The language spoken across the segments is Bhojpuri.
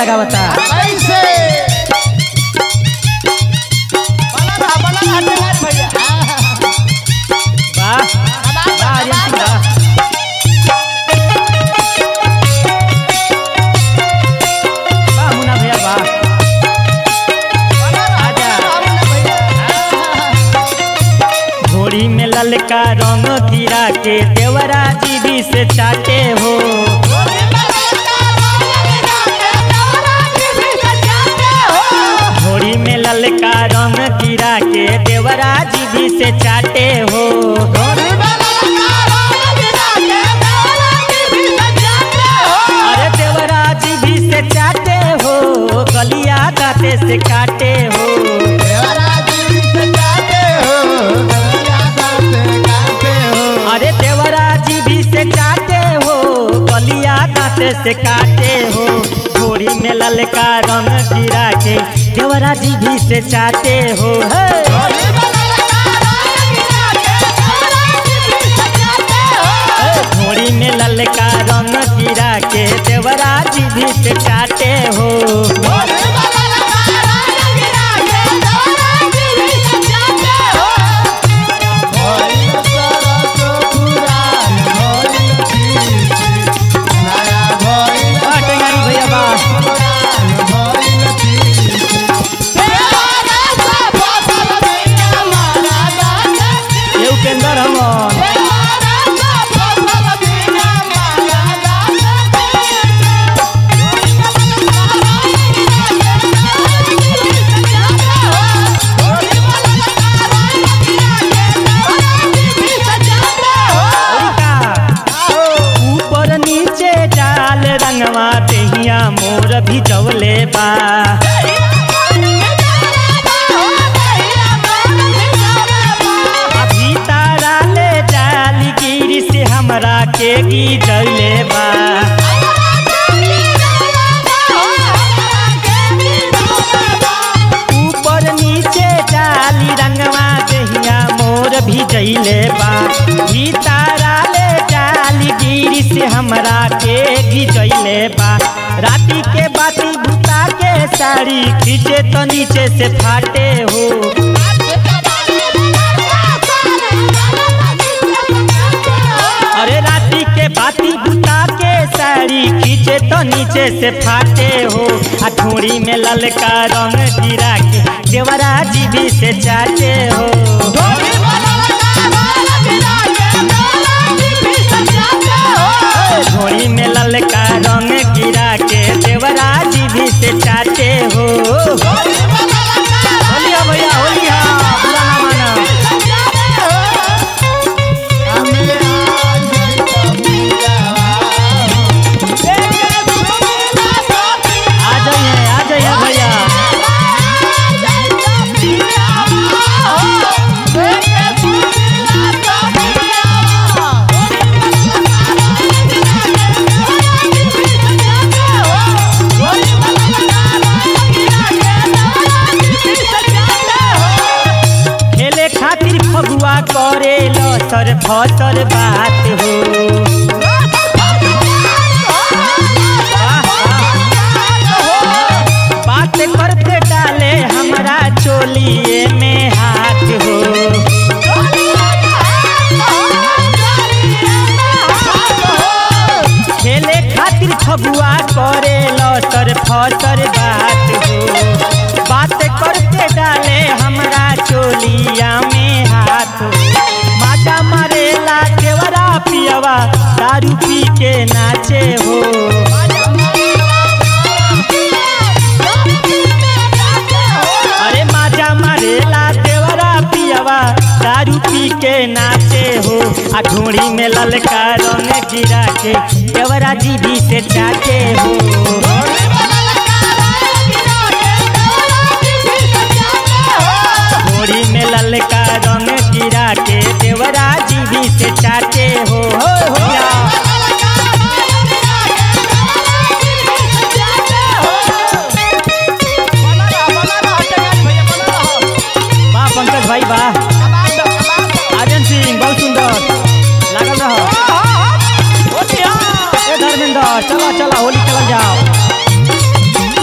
लगावता कैसे बना रहा बना रहा टेंगारी भैया वाह वाह आर्यन सिंह वाह। वाह मुन्ना भैया वाह बना रहा आजा। बना रहा मुन्ना भैया घोड़ी में ललका रंग गिरा के देवरा जी भी से चाटे हो घोड़ी में ललका रंग गिरा के देवरा जी भी से चाटे हो अरे देवरा जी भी से चाटे हो गलिया दाते से काटे हो अरे देवरा जी भी से चाटे हो गलिया दाते से काटे हो घोड़ी में ललका रंग गिरा के देवरा जी भी से चाटे हो हे घोड़ी में ललका रंग गिरा के देवरा जी भी से चाटे हो वाह टेंगारी भैया वाह ये उपेंद्र हमन औरिका ऊपर नीचे डाल रंगवा देहिया मोर भी जवले बा अभी तारा ले जाली गिरी से हमरा के गी जले बा ऊपर नीचे डाली रंगवा देहिया मोर भी जइले बा भी तारा ले जाली गिरी से हमरा के गी जइले बा राती के बाती बुता के साड़ी खींचे तो नीचे से फाटे हो अरे राती के बाती बुता के साड़ी खींचे तो नीचे से फाटे हो आ ठोड़ी में ललका रंग गिरा के देवरा जी भी से चाटे हो ठोड़ी में ललका रंग गिरा के देवरा जी भी से चाटे हो होलिया भैया होलिया बुरा ना माना आ जाइए आ जाइए भैया खेले खातिर फगुआ करे लसर फसर बात हो बात करते डाले हमरा चोलिए में हाथ हो खेले खातिर फगुआ करे लसर फसर बात हो बात करते डाले हमरा चोलिया में हाथ हो माजा मारेला देवरा पियवा दारू पी के नाचे हो अरे माजा मारेला देवरा पियवा दारू पी के नाचे हो आ ढोड़ी में ललका रंग गिरा के देवरा जी भी से चाटे हो ढोड़ी में ललका रंग गिरा के देवरा जी भी से चाटे हो हो हो या। वाह पंकज भाई वाह आर्यन सिंह बहुत सुंदर लागल रहो ए धर्मेंद्र चला चला होली खेलल जाओ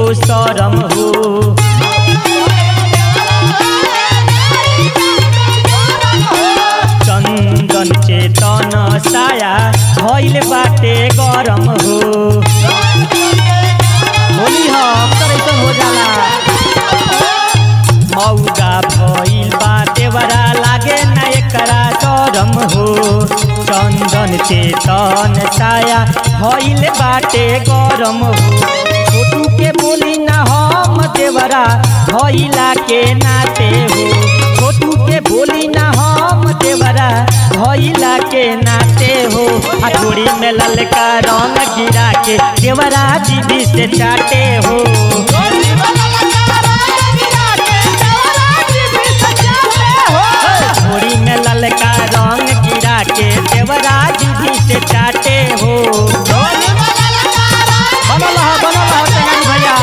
शरम हो चंदन चेतन साया भइल बाटे गरम हो होली ह अक्सर ऐसन हो जाला मौगा भइल बा देवरा लागे न एकरा शरम हो चंदन चेतन साया भइल बाटे गरम हो छोटू के बोली ना हम देवरा भइला के नाते हो छोटू के बोली ना हम देवरा भइला के नाते हो हथोड़ी में ललका रंग गिरा के देवरा जीबी से चाटे हो थोड़ी में ललका रंग गिरा के देवराज भी से चाटे हो बनल ह बनल ह तेनाली भैया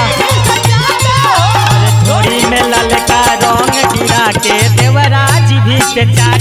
थोड़ी में ललका रंग गिरा के देवराज भी से चाटे